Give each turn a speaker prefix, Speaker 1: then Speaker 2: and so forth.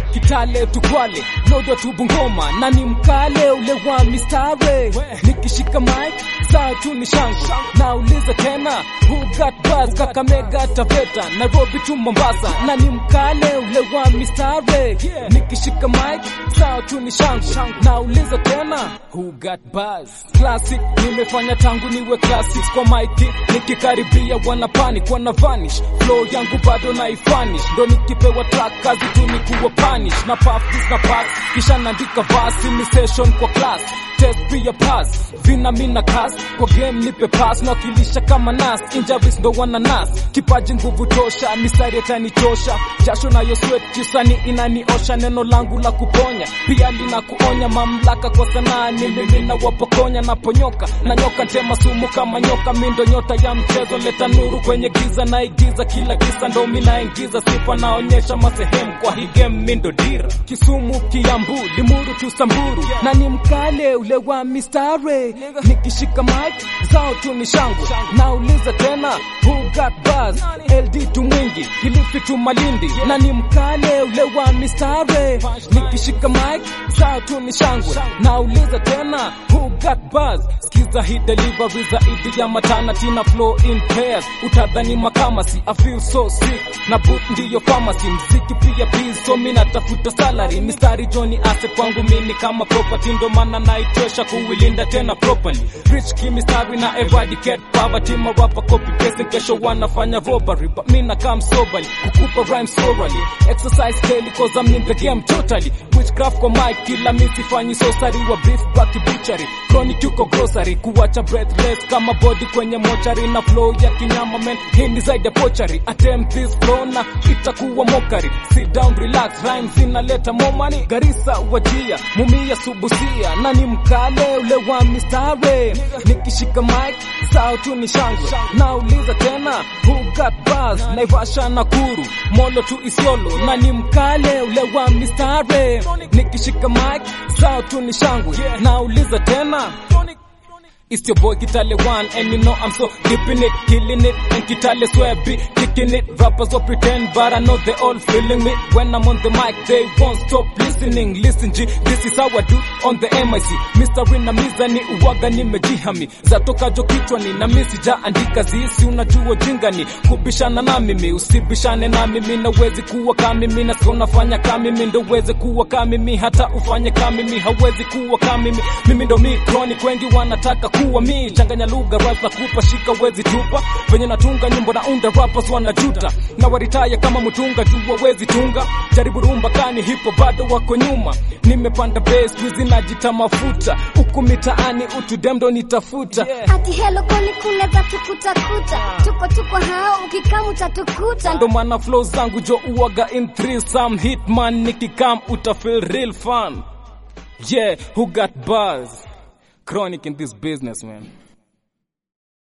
Speaker 1: Kitale tukwale Lodwa tu Bungoma na ni mkale ule wa mistare nikishika mic saa tu ni shangu nauliza tena who got buzz Kakamega Taveta Nairobi tu Mombasa na ni mkale ule wa mistare nikishika mic saa tu ni shangu nauliza tena who got buzz classic nimefanya tangu niwe classics kwa mic nikikaribia wana panic wana vanish flow yangu bado naifanish ndo nikipewa track kazi tu ni kuwa punish na puff this na pass kisha naandika verse ni session kwa class test pia pass vina mina kas kwa game nipe pass nawakilisha kama nas injuries ndo wana nas kipaji nguvu tosha mistari yatanichosha jasho nayo sweat kisani inaniosha neno langu la kuponya pia lina kuonya mamlaka kwa sanaa ni mimi na wapokonya naponyoka na nyoka ntema sumu kama nyoka mindo nyota ya mchezo leta nuru kwenye giza naigiza kila kisa ndo minaingiza sifa naonyesha masehemu kwa hii game mindo dira Kisumu Kiambu Limuru tu Samburu na ni mkale ule wa mistare nikishika mic zao tu ni shangwe nauliza tena who got buzz LD tu mwingi Kilifi tu Malindi na ni mkale ule wa mistare nikishika mic zao tu ni shangwe nauliza tena who got buzz skiza hii delivery zaidi ya matana tina flow in pairs utadhani makamasi I feel so sick na boot ndiyo pharmacy mziki pia biz so mi natafuta salary mistari Johnny asset kwangu mini kama property ndo maana naitosha kuilinda tena properly rich kimistari na eradicate poverty marapa copy paste kesho wanafanya robbery but mi na come soberly kukupa rhymes orally exercise daily cause I'm in the game totally witchcraft kwa mic kila mi sifanyi sosari wa beef back butchery chronic yuko grocery kuwacha breathless kama body kwenye mochari na flow ya kinyama man hii ni zaidi ya pochari attempt this flow na itakuwa mokari sit down relax rhymes inaleta more money garisa wajia mumia subusia na ni mkale ule wa mistare nikishika mic sao tu ni shangwe nauliza tena who got buzz naivasha nakuru molo tu isiolo na ni mkale ule wa mistare nikishika mic sao tu ni shangwe nauliza tena It's your boy Kitale One, and you know I'm so deep in it, killing it, and Kitale swear be kicking it. Rappers will pretend, but I know they all feeling me. When I'm on the mic, they won't stop listening. Listen G, this is how I do on the MIC. Mr. Rina Mizani, uwaga nimejihami. Zatoka jo kichwani, na mimi sijaandika zisi, unajua jingani. Kubishana na mimi, usibishane na mimi, nawezi kuwa kama mimi, na sio nafanya kama mimi, ndo uweze kuwa kama mimi, hata ufanye kama mimi, hawezi kuwa kama mimi. Mimi ndo mi chronic, wengi wanataka kuwa mi changanya lugha rap na kupa shika wezi tupa venye natunga nyimbo na unda rappers wanajuta na waritaya kama mtunga jua wezi tunga jaribu rumba kani hipo bado wako nyuma nimepanda bass wizi najita mafuta huku mitaani utudem ndo nitafuta
Speaker 2: Ati hello kwani kuna za tukutakuta tuko tuko hao ukikam utatukuta
Speaker 1: ndo maana flow zangu jo uwaga in three some hitman nikikam utafeel real fun yeah who got buzz chronic in this business man